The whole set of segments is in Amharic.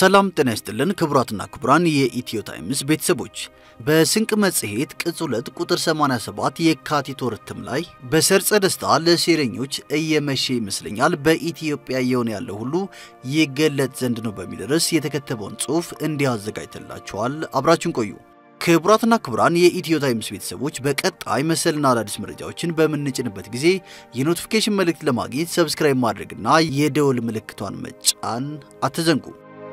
ሰላም ጤና ይስጥልን ክቡራትና ክቡራን የኢትዮ ታይምስ ቤተሰቦች በስንቅ መጽሔት ቅጽ 2 ቁጥር 87 የካቲት ወር እትም ላይ በሰርጸ ደስታ ለሴረኞች እየመሸ ይመስለኛል በኢትዮጵያ እየሆነ ያለው ሁሉ ይገለጥ ዘንድ ነው በሚል ርዕስ የተከተበውን ጽሑፍ እንዲህ አዘጋጅተላችኋል። አብራችን ቆዩ። ክቡራትና ክቡራን የኢትዮ ታይምስ ቤተሰቦች በቀጣይ መሰልና አዳዲስ መረጃዎችን በምንጭንበት ጊዜ የኖቲፊኬሽን መልእክት ለማግኘት ሰብስክራይብ ማድረግና የደወል ምልክቷን መጫን አትዘንጉ።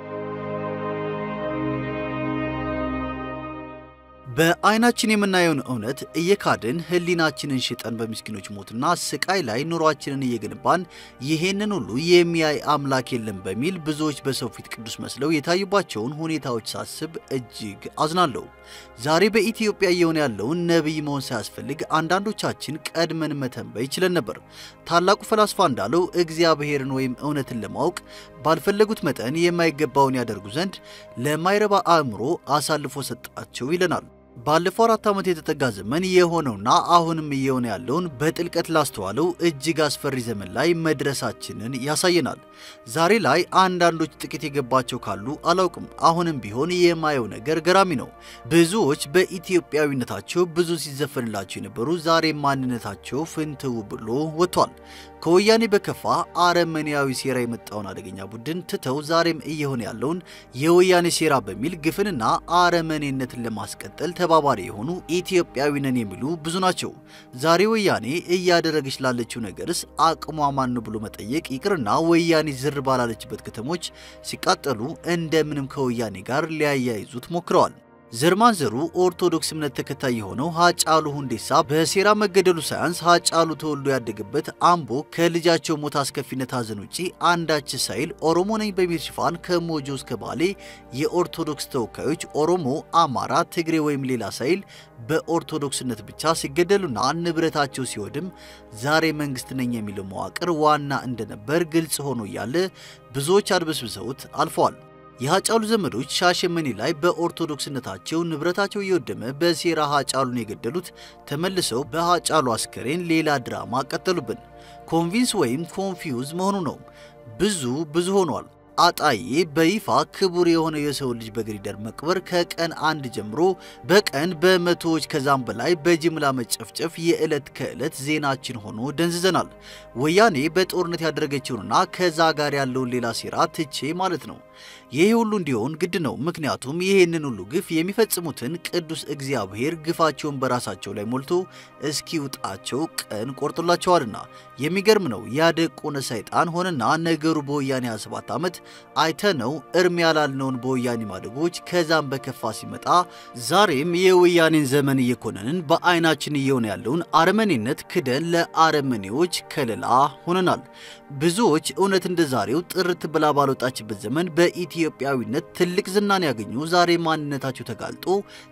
በዓይናችን የምናየውን እውነት እየካድን ሕሊናችንን ሽጠን በምስኪኖች ሞትና ስቃይ ላይ ኑሯችንን እየገነባን ይሄንን ሁሉ የሚያይ አምላክ የለም በሚል ብዙዎች በሰው ፊት ቅዱስ መስለው የታዩባቸውን ሁኔታዎች ሳስብ እጅግ አዝናለሁ። ዛሬ በኢትዮጵያ እየሆነ ያለውን ነቢይ መሆን ሳያስፈልግ አንዳንዶቻችን ቀድመን መተንበይ ችለን ነበር። ታላቁ ፈላስፋ እንዳለው እግዚአብሔርን ወይም እውነትን ለማወቅ ባልፈለጉት መጠን የማይገባውን ያደርጉ ዘንድ ለማይረባ አእምሮ አሳልፎ ሰጣቸው ይለናል። ባለፈው አራት ዓመት የተጠጋ ዘመን የሆነውና አሁንም እየሆነ ያለውን በጥልቀት ላስተዋለው እጅግ አስፈሪ ዘመን ላይ መድረሳችንን ያሳየናል። ዛሬ ላይ አንዳንዶች ጥቂት የገባቸው ካሉ አላውቅም። አሁንም ቢሆን የማየው ነገር ገራሚ ነው። ብዙዎች በኢትዮጵያዊነታቸው ብዙ ሲዘፈንላቸው የነበሩ ዛሬ ማንነታቸው ፍንትው ብሎ ወጥቷል። ከወያኔ በከፋ አረመኔያዊ ሴራ የመጣውን አደገኛ ቡድን ትተው ዛሬም እየሆነ ያለውን የወያኔ ሴራ በሚል ግፍንና አረመኔነትን ለማስቀጠል ተባባሪ የሆኑ ኢትዮጵያዊ ነን የሚሉ ብዙ ናቸው። ዛሬ ወያኔ እያደረገች ላለችው ነገርስ አቅሟ ማን ብሎ መጠየቅ ይቅርና ወያኔ ዝር ባላለችበት ከተሞች ሲቃጠሉ እንደምንም ከወያኔ ጋር ሊያያይዙት ሞክረዋል። ዘር ማንዘሩ ኦርቶዶክስ እምነት ተከታይ የሆነው ሀጫሉ ሁንዴሳ በሴራ መገደሉ ሳያንስ ሀጫሉ ተወልዶ ያደገበት አምቦ ከልጃቸው ሞት አስከፊነት ሐዘን ውጪ አንዳች ሳይል ኦሮሞ ነኝ በሚል ሽፋን ከሞጆ እስከ ባሌ የኦርቶዶክስ ተወካዮች ኦሮሞ፣ አማራ፣ ትግሬ ወይም ሌላ ሳይል በኦርቶዶክስነት ብቻ ሲገደሉና ንብረታቸው ሲወድም ዛሬ መንግስት ነኝ የሚለው መዋቅር ዋና እንደነበር ግልጽ ሆኖ እያለ ብዙዎች አድበስብሰውት አልፈዋል። የሀጫሉ ዘመዶች ሻሸመኔ ላይ በኦርቶዶክስነታቸው ንብረታቸው እየወደመ በሴራ ሀጫሉን የገደሉት ተመልሰው በሀጫሉ አስከሬን ሌላ ድራማ ቀጠሉብን። ኮንቪንስ ወይም ኮንፊውዝ መሆኑ ነው። ብዙ ብዙ ሆኗል። አጣዬ በይፋ ክቡር የሆነ የሰው ልጅ በግሪደር መቅበር ከቀን አንድ ጀምሮ በቀን በመቶዎች ከዛም በላይ በጅምላ መጨፍጨፍ የዕለት ከዕለት ዜናችን ሆኖ ደንዝዘናል። ወያኔ በጦርነት ያደረገችውንና ከዛ ጋር ያለውን ሌላ ሴራ ትቼ ማለት ነው። ይሄ ሁሉ እንዲሆን ግድ ነው። ምክንያቱም ይሄንን ሁሉ ግፍ የሚፈጽሙትን ቅዱስ እግዚአብሔር ግፋቸውን በራሳቸው ላይ ሞልቶ እስኪውጣቸው ቀን ቆርጦላቸዋልና። የሚገርም ነው። ያደቆነ ሰይጣን ሆነና ነገሩ በወያኔ 27 ዓመት አይተነው እርም ያላልነውን በወያኔ ማደጎች ከዛም በከፋ ሲመጣ ዛሬም የወያኔን ዘመን እየኮነንን በዓይናችን እየሆነ ያለውን አረመኔነት ክደን ለአረመኔዎች ከለላ ሆነናል። ብዙዎች እውነት እንደ ዛሬው ጥርት ብላ ባልወጣችበት ዘመን በኢትዮጵያዊነት ትልቅ ዝናን ያገኙ ዛሬ ማንነታቸው ተጋልጦ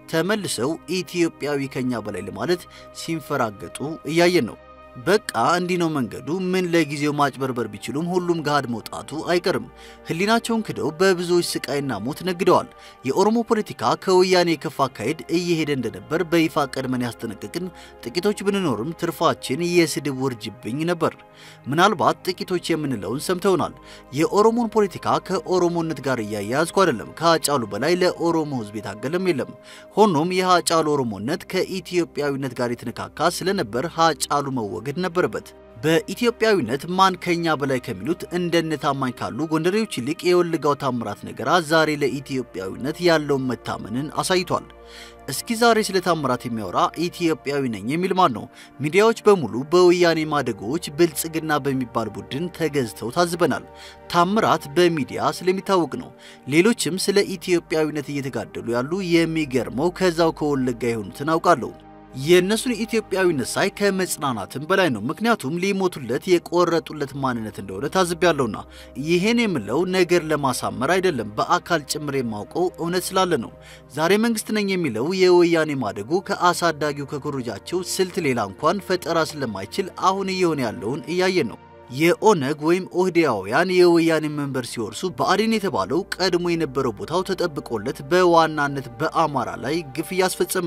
ተመልሰው ኢትዮጵያዊ ከኛ በላይ ለማለት ሲንፈራገጡ እያየን ነው። በቃ እንዲህ ነው መንገዱ። ምን ለጊዜው ማጭበርበር ቢችሉም ሁሉም ገሃድ መውጣቱ አይቀርም። ሕሊናቸውን ክደው በብዙዎች ስቃይና ሞት ነግደዋል። የኦሮሞ ፖለቲካ ከወያኔ የከፋ አካሄድ እየሄደ እንደነበር በይፋ ቀድመን ያስጠነቀቅን ጥቂቶች ብንኖርም ትርፋችን የስድብ ውርጅብኝ ነበር። ምናልባት ጥቂቶች የምንለውን ሰምተውናል። የኦሮሞን ፖለቲካ ከኦሮሞነት ጋር እያያዝኩ አይደለም። ከሀጫሉ በላይ ለኦሮሞ ሕዝብ የታገለም የለም። ሆኖም የሀጫሉ ኦሮሞነት ከኢትዮጵያዊነት ጋር የተነካካ ስለነበር ሀጫሉ መወገድ ነበረበት። በኢትዮጵያዊነት ማን ከኛ በላይ ከሚሉት እንደነ ታማኝ ካሉ ጎንደሬዎች ይልቅ የወልጋው ታምራት ነገራ ዛሬ ለኢትዮጵያዊነት ያለውን መታመንን አሳይቷል። እስኪ ዛሬ ስለ ታምራት የሚያወራ ኢትዮጵያዊ ነኝ የሚል ማን ነው? ሚዲያዎች በሙሉ በወያኔ ማደጎዎች ብልጽግና በሚባል ቡድን ተገዝተው ታዝበናል። ታምራት በሚዲያ ስለሚታወቅ ነው። ሌሎችም ስለ ኢትዮጵያዊነት እየተጋደሉ ያሉ የሚገርመው ከዛው ከወለጋ የሆኑትን አውቃለሁ። የእነሱን ኢትዮጵያዊነት ሳይ ከመጽናናትም በላይ ነው። ምክንያቱም ሊሞቱለት የቆረጡለት ማንነት እንደሆነ ታዝቤያለሁና። ይሄን የምለው ነገር ለማሳመር አይደለም፣ በአካል ጭምር የማውቀው እውነት ስላለ ነው። ዛሬ መንግስት ነኝ የሚለው የወያኔ ማደጎ ከአሳዳጊው ከኮረጃቸው ስልት ሌላ እንኳን ፈጠራ ስለማይችል አሁን እየሆነ ያለውን እያየን ነው። የኦነግ ወይም ኦህዴያውያን የወያኔ መንበር ሲወርሱ ብአዴን የተባለው ቀድሞ የነበረው ቦታው ተጠብቆለት በዋናነት በአማራ ላይ ግፍ እያስፈጸመ ነው።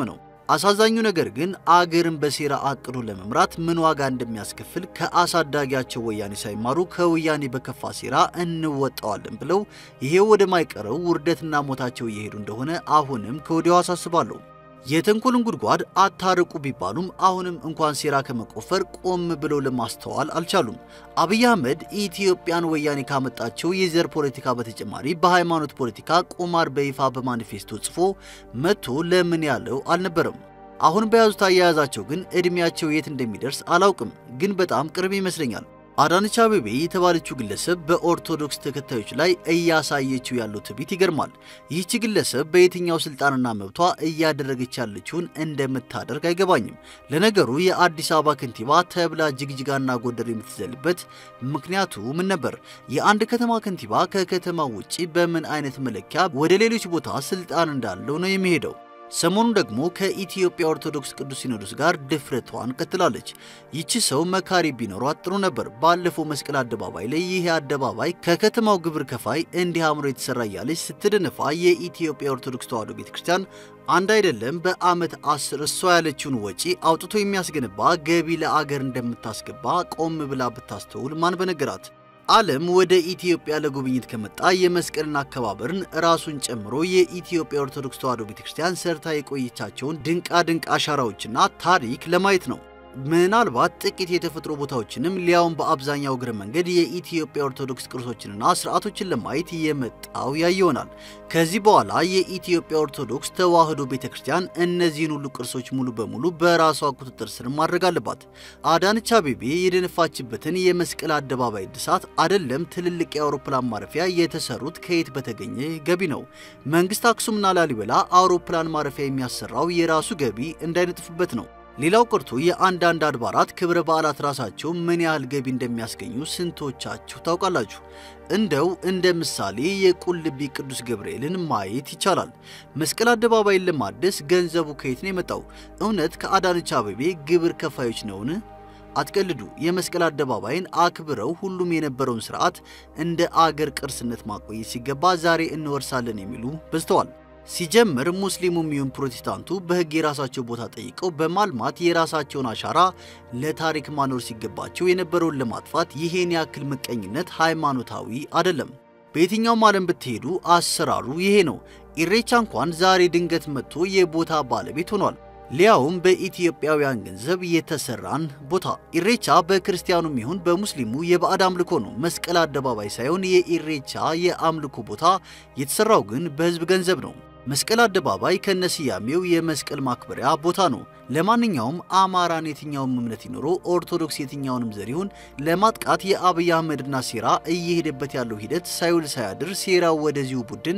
አሳዛኙ ነገር ግን አገርን በሴራ አቅዶ ለመምራት ምን ዋጋ እንደሚያስከፍል ከአሳዳጊያቸው ወያኔ ሳይማሩ ከወያኔ በከፋ ሴራ እንወጣዋለን ብለው ይሄው ወደማይቀረው ውርደትና ሞታቸው እየሄዱ እንደሆነ አሁንም ከወዲያው አሳስባለሁ። የተንኮልን ጉድጓድ አታርቁ ቢባሉም አሁንም እንኳን ሴራ ከመቆፈር ቆም ብለው ለማስተዋል አልቻሉም። አብይ አህመድ ኢትዮጵያን ወያኔ ካመጣቸው የዘር ፖለቲካ በተጨማሪ በሃይማኖት ፖለቲካ ቁማር በይፋ በማኒፌስቶ ጽፎ መጥቶ ለምን ያለው አልነበረም። አሁን በያዙት አያያዛቸው ግን ዕድሜያቸው የት እንደሚደርስ አላውቅም፣ ግን በጣም ቅርብ ይመስለኛል። አዳነች አቤቤ የተባለችው ግለሰብ በኦርቶዶክስ ተከታዮች ላይ እያሳየችው ያለው ትዕቢት ይገርማል። ይህች ግለሰብ በየትኛው ስልጣንና መብቷ እያደረገች ያለችውን እንደምታደርግ አይገባኝም። ለነገሩ የአዲስ አበባ ከንቲባ ተብላ ጅግጅጋና ጎንደር የምትዘልበት ምክንያቱ ምን ነበር? የአንድ ከተማ ከንቲባ ከከተማው ውጪ በምን አይነት መለኪያ ወደ ሌሎች ቦታ ስልጣን እንዳለው ነው የሚሄደው? ሰሞኑን ደግሞ ከኢትዮጵያ ኦርቶዶክስ ቅዱስ ሲኖዶስ ጋር ድፍረቷን ቀጥላለች። ይቺ ሰው መካሪ ቢኖሯት ጥሩ ነበር። ባለፈው መስቀል አደባባይ ላይ ይህ አደባባይ ከከተማው ግብር ከፋይ እንዲህ አምሮ የተሰራ እያለች ስትደነፋ የኢትዮጵያ ኦርቶዶክስ ተዋሕዶ ቤተክርስቲያን አንድ አይደለም በዓመት አስር እሷ ያለችውን ወጪ አውጥቶ የሚያስገነባ ገቢ ለአገር እንደምታስገባ ቆም ብላ ብታስተውል ማን በነገራት? ዓለም ወደ ኢትዮጵያ ለጉብኝት ከመጣ የመስቀልን አከባበርን ራሱን ጨምሮ የኢትዮጵያ ኦርቶዶክስ ተዋሕዶ ቤተክርስቲያን ሰርታ የቆየቻቸውን ድንቃ ድንቅ አሻራዎችና ታሪክ ለማየት ነው። ምናልባት ጥቂት የተፈጥሮ ቦታዎችንም ሊያውም በአብዛኛው እግረ መንገድ የኢትዮጵያ ኦርቶዶክስ ቅርሶችንና ስርዓቶችን ለማየት የመጣው ያይ ይሆናል። ከዚህ በኋላ የኢትዮጵያ ኦርቶዶክስ ተዋሕዶ ቤተክርስቲያን እነዚህን ሁሉ ቅርሶች ሙሉ በሙሉ በራሷ ቁጥጥር ስር ማድረግ አለባት። አዳነች አቤቤ የደነፋችበትን የመስቀል አደባባይ እድሳት አይደለም ትልልቅ የአውሮፕላን ማረፊያ የተሰሩት ከየት በተገኘ ገቢ ነው። መንግስት አክሱምና ላሊበላ አውሮፕላን ማረፊያ የሚያሰራው የራሱ ገቢ እንዳይነጥፍበት ነው። ሌላው ቀርቶ የአንዳንድ አድባራት ክብረ በዓላት ራሳቸው ምን ያህል ገቢ እንደሚያስገኙ ስንቶቻችሁ ታውቃላችሁ? እንደው እንደ ምሳሌ የቁልቢ ቅዱስ ገብርኤልን ማየት ይቻላል። መስቀል አደባባይን ለማደስ ገንዘቡ ከየት ነው የመጣው? እውነት ከአዳነች አቤቤ ግብር ከፋዮች ነውን? አትቀልዱ። የመስቀል አደባባይን አክብረው ሁሉም የነበረውን ስርዓት እንደ አገር ቅርስነት ማቆየት ሲገባ ዛሬ እንወርሳለን የሚሉ በዝተዋል። ሲጀምር ሙስሊሙም ይሁን ፕሮቴስታንቱ በሕግ የራሳቸው ቦታ ጠይቀው በማልማት የራሳቸውን አሻራ ለታሪክ ማኖር ሲገባቸው የነበረውን ለማጥፋት ይሄን ያክል ምቀኝነት ሃይማኖታዊ አይደለም። በየትኛውም ዓለም ብትሄዱ አሰራሩ ይሄ ነው። ኢሬቻ እንኳን ዛሬ ድንገት መጥቶ የቦታ ባለቤት ሆኗል። ሊያውም በኢትዮጵያውያን ገንዘብ የተሰራን ቦታ። ኢሬቻ በክርስቲያኑም ይሁን በሙስሊሙ የባዕድ አምልኮ ነው። መስቀል አደባባይ ሳይሆን የኢሬቻ የአምልኮ ቦታ የተሰራው ግን በሕዝብ ገንዘብ ነው። መስቀል አደባባይ ከነስያሜው የመስቀል ማክበሪያ ቦታ ነው። ለማንኛውም አማራን የትኛውም እምነት ይኖሮ ኦርቶዶክስ የትኛውንም ዘር ይሁን ለማጥቃት የአብይ አህመድና ሴራ እየሄደበት ያለው ሂደት ሳይውል ሳያድር ሴራው ወደዚሁ ቡድን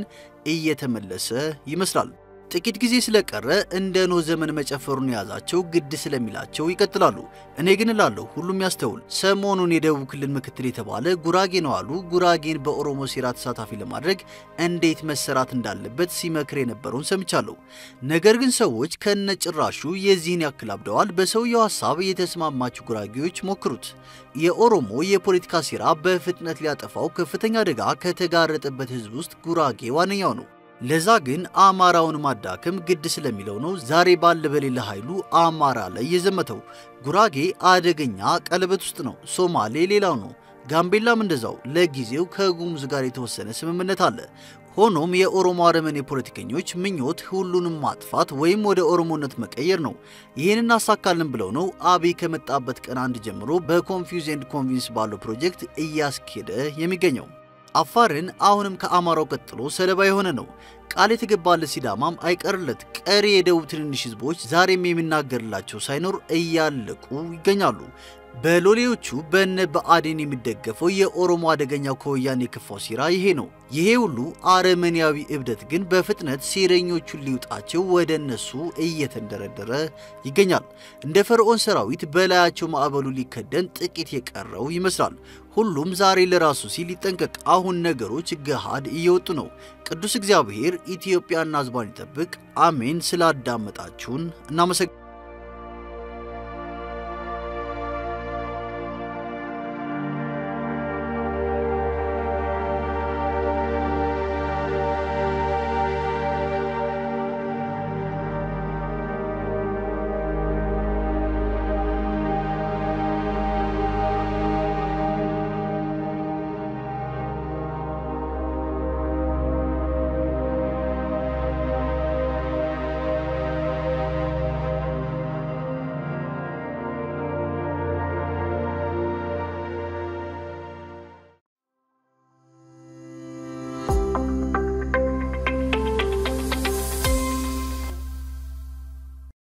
እየተመለሰ ይመስላል። ጥቂት ጊዜ ስለቀረ እንደ ኖህ ዘመን መጨፈሩን የያዛቸው ግድ ስለሚላቸው ይቀጥላሉ። እኔ ግን እላለሁ ሁሉም ያስተውል። ሰሞኑን የደቡብ ክልል ምክትል የተባለ ጉራጌ ነው አሉ ጉራጌን በኦሮሞ ሴራ ተሳታፊ ለማድረግ እንዴት መሰራት እንዳለበት ሲመክር የነበረውን ሰምቻለሁ። ነገር ግን ሰዎች ከነጭራሹ የዚህን ያክል አብደዋል። በሰውየው ሀሳብ የተስማማችሁ ጉራጌዎች ሞክሩት። የኦሮሞ የፖለቲካ ሴራ በፍጥነት ሊያጠፋው ከፍተኛ አደጋ ከተጋረጠበት ህዝብ ውስጥ ጉራጌ ዋነኛው ነው። ለዛ ግን አማራውን ማዳከም ግድ ስለሚለው ነው ዛሬ ባለ በሌለ ኃይሉ አማራ ላይ የዘመተው። ጉራጌ አደገኛ ቀለበት ውስጥ ነው። ሶማሌ ሌላው ነው። ጋምቤላም እንደዛው። ለጊዜው ከጉሙዝ ጋር የተወሰነ ስምምነት አለ። ሆኖም የኦሮሞ አረመኔ ፖለቲከኞች ምኞት ሁሉንም ማጥፋት ወይም ወደ ኦሮሞነት መቀየር ነው። ይህንን እናሳካለን ብለው ነው አብይ ከመጣበት ቀን አንድ ጀምሮ በኮንፊውዝ ኤንድ ኮንቪንስ ባለው ፕሮጀክት እያስኬደ የሚገኘው። አፋርን አሁንም ከአማራው ቀጥሎ ሰለባ የሆነ ነው። ቃል የተገባለት ሲዳማም አይቀርለት። ቀሪ የደቡብ ትንንሽ ህዝቦች ዛሬም የሚናገርላቸው ሳይኖር እያለቁ ይገኛሉ። በሎሌዎቹ በነ ብአዴን የሚደገፈው የኦሮሞ አደገኛው ከወያኔ የከፋው ሴራ ይሄ ነው። ይሄ ሁሉ አረመኔያዊ እብደት ግን በፍጥነት ሴረኞቹን ሊውጣቸው ወደ እነሱ እየተንደረደረ ይገኛል። እንደ ፈርዖን ሰራዊት በላያቸው ማዕበሉ ሊከደን ጥቂት የቀረው ይመስላል። ሁሉም ዛሬ ለራሱ ሲል ይጠንቀቅ። አሁን ነገሮች ገሃድ እየወጡ ነው። ቅዱስ እግዚአብሔር ኢትዮጵያና ሕዝቧን ይጠብቅ። አሜን። ስላዳመጣችሁን እናመሰግናለን።